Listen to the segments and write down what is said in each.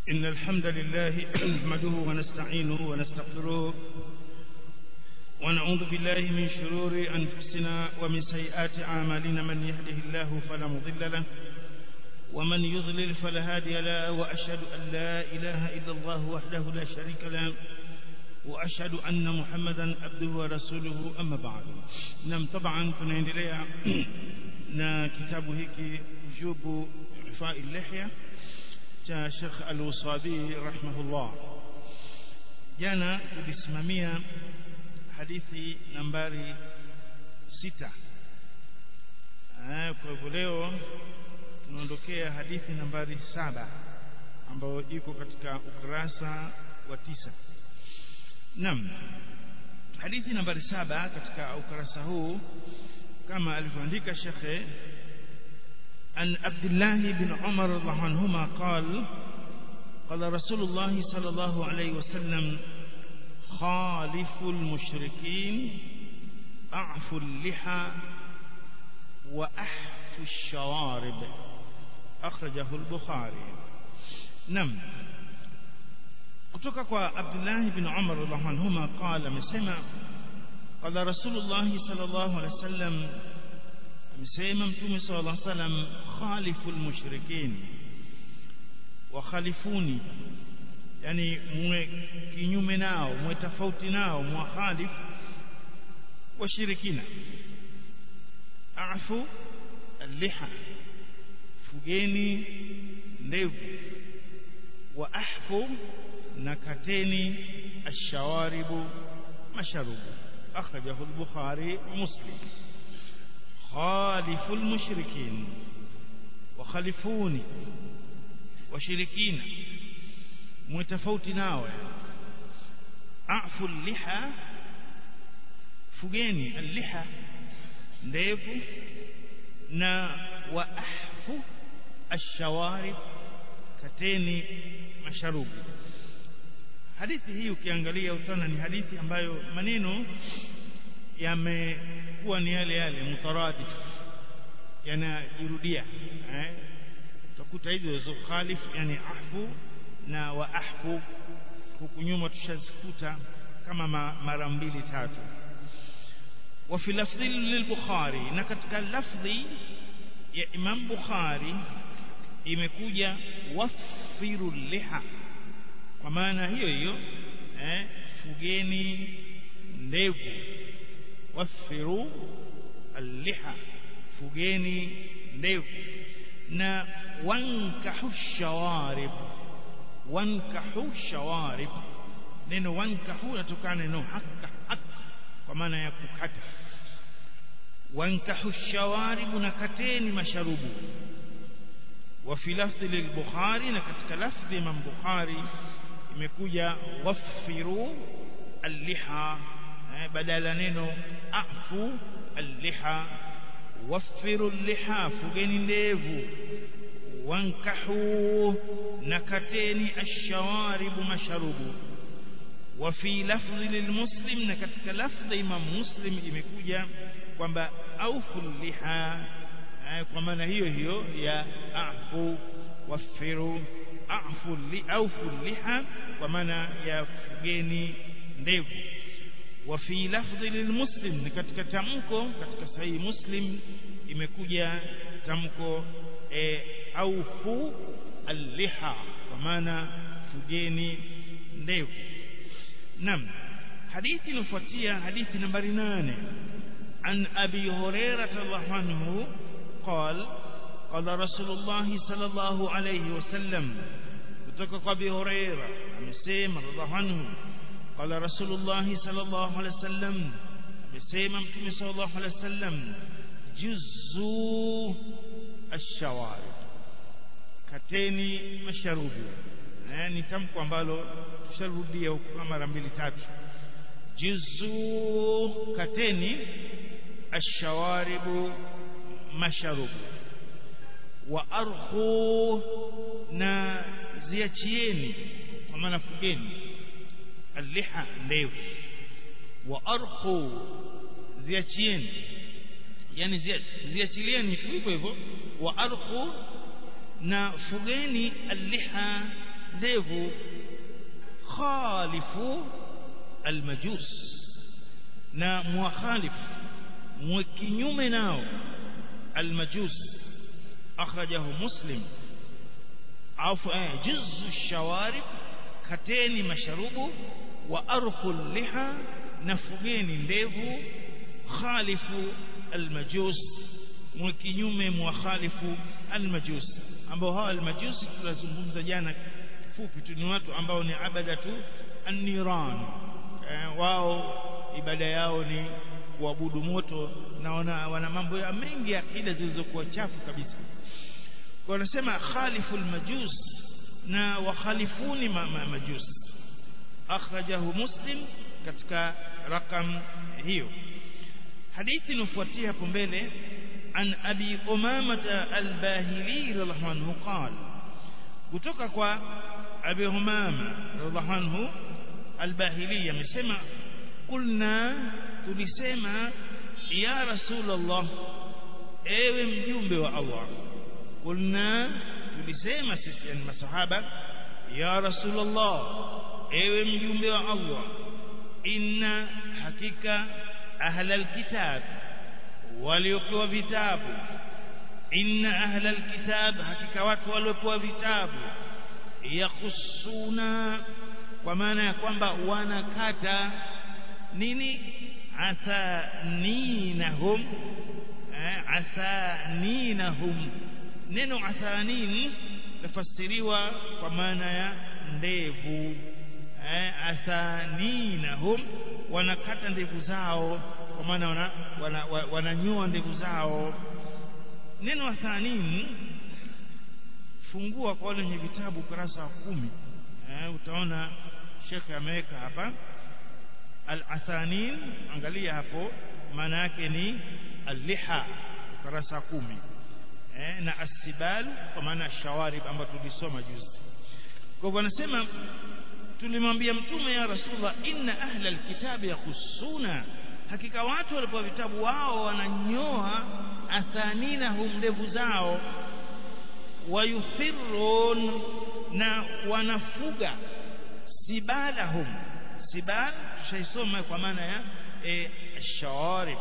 إن الحمد لله نحمده ونستعينه ونستغفره ونعوذ بالله من شرور أنفسنا ومن سيئات أعمالنا من يهده الله فلا مضل له ومن يضلل فلا هادي له وأشهد أن لا إله إلا الله وحده لا شريك له وأشهد أن محمدا عبده ورسوله أما بعد نعم طبعا tunaendelea na kitabu hiki ujubu ifai lihya cha Sheikh Al-Usabi rahimahullah jana tulisimamia hadithi nambari sita kwa hivyo leo tunaondokea hadithi nambari saba ambayo iko katika ukurasa wa tisa Naam. Hadithi nambari saba katika ukurasa huu kama alivyoandika Sheikh عن عبد الله بن عمر رضي الله عنهما قال قال رسول الله صلى الله عليه وسلم خالف المشركين أعفوا اللحى وأحفوا الشوارب أخرجه البخاري نعم kutoka kwa Abdullah ibn Umar radhiallahu anhuma qala amesema qala Rasulullah sallallahu alaihi wasallam amesema mtume sallallahu alaihi wasallam khaliful mushrikin wa khalifuni yani muwe kinyume nao muwe tofauti nao muwakhalif washirikina afu al-liha fugeni ndevu wa ahfu nakateni ashawaribu masharubu akhrajahu al-bukhari muslim khalifu al-mushrikin wa khalifuni washirikina mwetofauti nao afu al-liha fugeni al-liha ndevu na wa ahfu ash-shawarib kateni masharubu hadithi hii ukiangalia utaona ni hadithi ambayo maneno yamekuwa ni yale yale mutaradif yanajirudia eh utakuta hizo zo khalif yani ahfu na wa ahfu huku nyuma tushazikuta kama mara mbili tatu wa fi lafdhi lil-Bukhari na katika lafdhi ya Imam Bukhari imekuja wafiru liha kwa maana hiyo hiyo eh, fugeni ndevu wafiru alliha fugeni ndevu na wankahu shawarib wankahu shawarib neno wankahu natokana neno hakka hakka kwa maana ya kukata wankahu shawarib na kateni masharubu وفي لفظ للبخاري نكتك لفظ من بخاري imekuja wafiru alliha badala neno afu alliha wafiru alliha fugeni ndevu wankahu nakateni ashawaribu masharubu وفي لفظ للمسلم na katika lafdhi imam muslim imekuja kwamba aufu liha kwa maana hiyo hiyo ya afu wafiru afu li aufu liha kwa maana ya fugeni ndevu wa fi lafdhi lilmuslim ni katika tamko katika sahihi muslim imekuja tamko e, aufu alliha kwa maana fugeni ndevu nam hadithi inofuatia hadithi nambari nane عن أبي هريرة الله عنه قال قال رسول الله صلى الله عليه وسلم kutoka Abi Huraira amesema radhiallahu anhu qala Rasulullah sallallahu alaihi wasallam amesema Mtume sallallahu alaihi wasallam juzu ash-shawarib kateni masharubu eh ni tamko ambalo tusharudia huko mara mbili tatu juzu kateni ash-shawaribu masharubu wa arkhu na ziachieni kwa maana fugeni alliha ndevu wa arkhu ziachieni yani ziachilieni tu hivyo hivyo wa arkhu na fugeni alliha ndevu khalifu almajus na mukhalifu mwe kinyume nao almajus akhrajahu muslim afu juzzu shawarib kateni masharubu wa arkhul liha nafugeni ndevu khalifu almajus mwe kinyume mwa khalifu almajus ambao hawa almajus tulazungumza jana fupi tu ni watu ambao ni abadatu an-niran eh, wao ibada yao ni kuabudu moto na wana, wana mambo ya mengi ya akida zilizokuwa chafu kabisa kwa wanasema khalifu almajus na wakhalifuni ma, ma, majus akhrajahu muslim katika rakam hiyo hadithi inofuatia hapo mbele an abi umamata albahili radhiallahu anhu qala kutoka kwa abi umama radhiallahu anhu albahili amesema kulna tulisema ya rasulullah ewe mjumbe wa Allah kulna tulisema sisi ni masahaba ya rasulullah ewe mjumbe wa Allah inna hakika ahla alkitab waliopewa vitabu inna ahla alkitab hakika watu waliopewa vitabu yakhusuna kwa maana ya kwamba wanakata nini athaninahum athaninahum neno athanin tafasiriwa kwa maana ya ndevu athaninahum wanakata ndevu zao kwa maana wananyoa wana, wana, wana ndevu zao neno athanin fungua kwa wale wenye vitabu ukurasa wa kumi eh, utaona shekhe ameweka hapa al-athanin angalia hapo maana yake ni al-liha ukurasa kumi eh, na asibal kwa maana shawarib ambayo tulisoma juzi kwa hivyo anasema tulimwambia mtume ya rasulullah inna ahla alkitabi yakhussuna hakika watu walipewa vitabu wao wananyoa athaninahum ndevu zao wayufirun na wanafuga sibalahum sibal tushaisoma kwa maana ya e, shawarib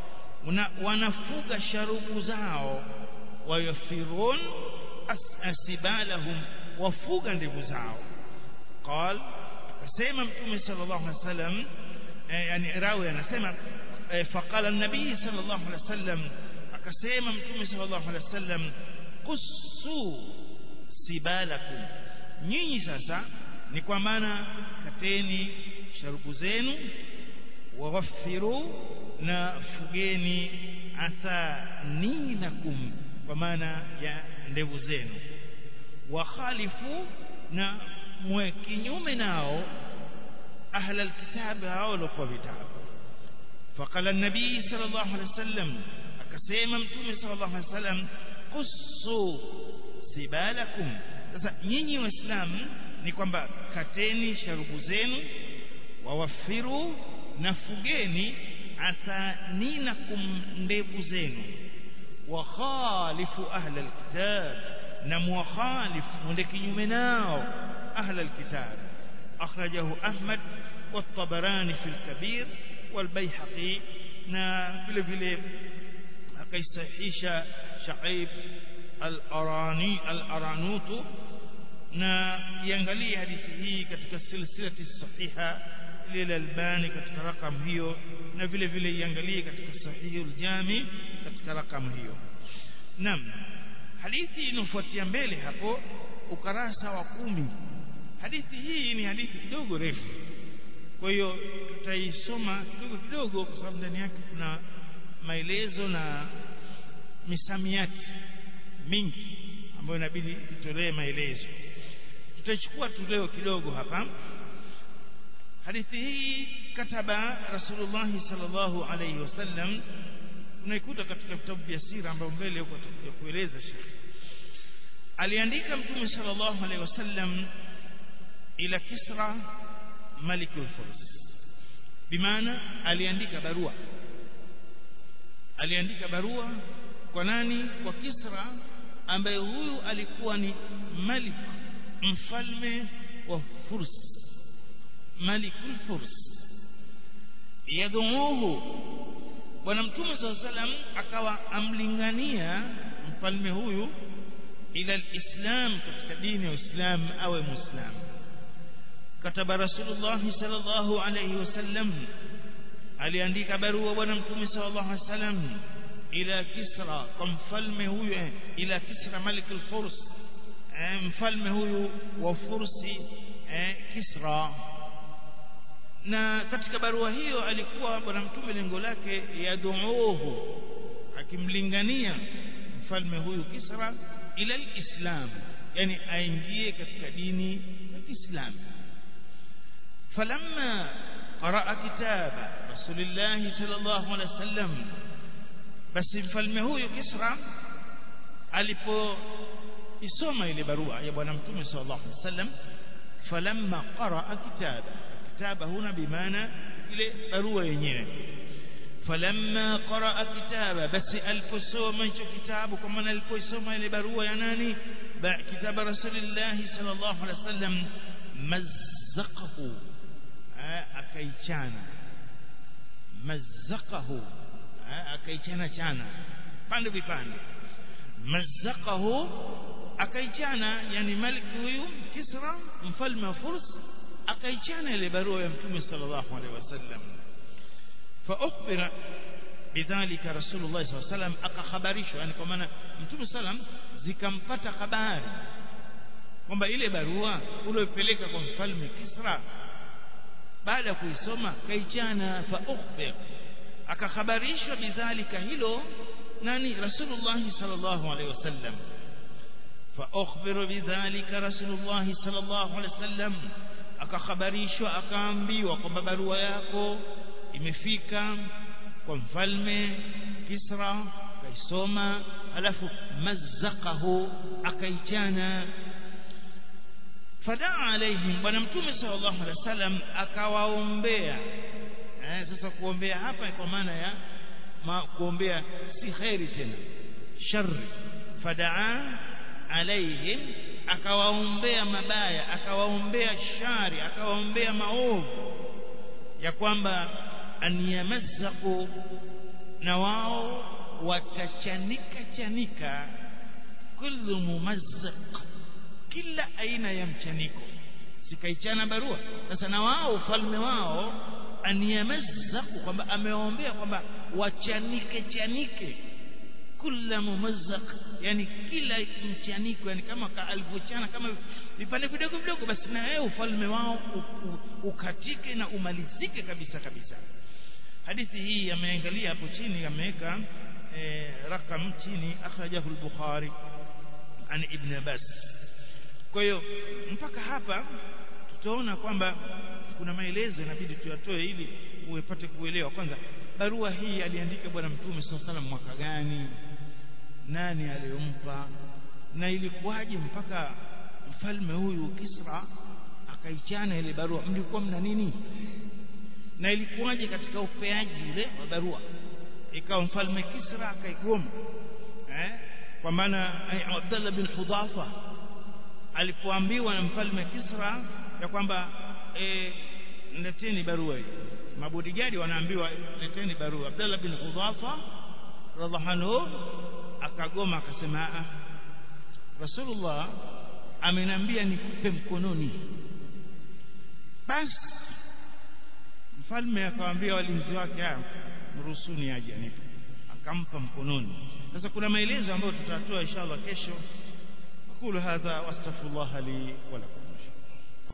wanafuga sharubu zao wayufirun sibalahum wafuga ndevu zao قال akasema mtume sallallahu alaihi wasallam yani rawi anasema faqala an-nabii sallallahu alaihi wasallam akasema mtume sallallahu alaihi wasallam qussu sibalakum nyinyi sasa ni kwa maana kateni sharubu zenu waghaffiru na fugeni athaninakum kwa maana ya ndevu zenu wakhalifu na mwe kinyume nao ahla alkitab hao walikuwa vitabu faqala an-nabii sallallahu alaihi wasallam akasema mtume sallallahu alaihi wasallam qussu sibalakum sasa nyinyi waislamu ni kwamba kateni sharubu zenu wawafiru na fugeni athaninakum ndevu zenu wa khalifu ahla alkitab na mukhalifu mwende kinyume nao أهل الكتاب أخرجه أحمد والطبراني في الكبير والبيحقي نا vile vile akaisahisha Shaib al-Arani al-Aranutu na iangalie hadithi hii katika silsilati sahiha ile Albani katika rakamu hiyo na vile vile iangalie katika sahihul Jami katika rakamu hiyo naam hadithi inofuatia mbele hapo ukarasa wa kumi hadithi hii ni hadithi kidogo refu kwa hiyo tutaisoma kidogo kidogo kwa sababu ndani yake kuna maelezo na misamiati mingi ambayo inabidi tutolee maelezo tutachukua tu leo kidogo hapa hadithi hii kataba rasulullah sallallahu alayhi wasallam unaikuta katika vitabu vya sira ambayo mbele huko tutakuja kueleza shekhi aliandika mtume sallallahu alayhi wasallam ila Kisra malikul Furs bimaana aliandika barua aliandika barua kwa nani kwa Kisra ambaye huyu alikuwa ni malik mfalme wa Furs malikul Furs yadhuuhu bwana mtume swalla salam akawa amlingania mfalme huyu ila alislam katika dini ya Uislamu awe muislamu kataba rasulullah sallallahu alayhi wasallam aliandika barua bwana mtume sallallahu alayhi wasallam ila kisra kwa mfalme huyu ila kisra malik al-furs mfalme huyu wa fursi kisra na katika barua hiyo alikuwa bwana mtume lengo lake yaduuhu akimlingania mfalme huyu kisra ila alislam yani aingie katika dini ya Kiislamu falamma qaraa kitaba rasulillah sallallahu alaihi wasallam basi mfalme huyu Kisra alipo isoma ile barua ya bwana mtume sallallahu alaihi wasallam falamma qaraa kitaba kitaba huna bimaana ile barua yenyewe falamma qaraa kitaba basi aliposoma hicho kitabu kwa maana alipoisoma ile barua ya nani kitaba rasulillah sallallahu alaihi wasallam mazzaqahu akaichana mazzaqahu akaichana chana pande vipande mazzaqahu akaichana yani malik huyu kisra mfalme wa furs akaichana ile barua ya mtume sallallahu alaihi wasallam fa ukhbira bidhalika rasulullah sallallahu alaihi wasallam akakhabarishwa yani kwa maana mtume sallam zikampata habari kwamba ile barua uliyopeleka kwa mfalme kisra baada ya kuisoma kaichana fa ukhbir akakhabarishwa bidhalika hilo nani rasulullah sallallahu alaihi wasallam fa ukhbiru bidhalika rasulullah sallallahu alaihi wasallam akakhabarishwa akaambiwa kwamba barua yako imefika kwa mfalme Kisra kaisoma alafu mazzaqahu akaichana fadaa alaihim bwana mtume sallallahu alaihi wasallam akawaombea eh, sasa kuombea hapa kwa maana ya ma, kuombea si khairi tena shari fadaa alaihim akawaombea mabaya akawaombea shari akawaombea maovu ya kwamba an yamazzaku na wao watachanika chanika kullu mumazzaq kila aina ya mchaniko sikaichana barua sasa na wao ufalme wao aniyamazzaku kwamba amewaombea kwamba wachanike chanike kula mumazzaq yani kila mchaniko yani kama alivyochana kama vipande vidogo vidogo basi na wewe ufalme wao ukatike na umalizike kabisa kabisa hadithi hii ameangalia hapo chini ameweka eh, rakam chini akhrajahu al-bukhari an ibn abbas kwa hiyo mpaka hapa tutaona kwamba kuna maelezo inabidi tuyatoe ili uwepate kuelewa kwanza barua hii aliandika bwana mtume sallallahu alaihi mwaka gani nani aliyompa na ilikuwaje mpaka mfalme huyu Kisra akaichana ile barua mlikuwa mna nini na ilikuwaje katika upeaji ule wa barua ikawa mfalme Kisra akaigoma eh kwa maana Abdullah bin Hudhafa alipoambiwa na mfalme Kisra ya kwamba e, leteni barua hii mabodigadi wanaambiwa leteni barua Abdullah bin Hudhafa radhiallahu anhu akagoma akasema a Rasulullah amenambia nikupe mkononi basi mfalme akamwambia walinzi wake mruhusuni aje anipe akampa mkononi sasa kuna maelezo ambayo tutatoa inshallah kesho aqulu hadha wastaghfirullah li wa lakum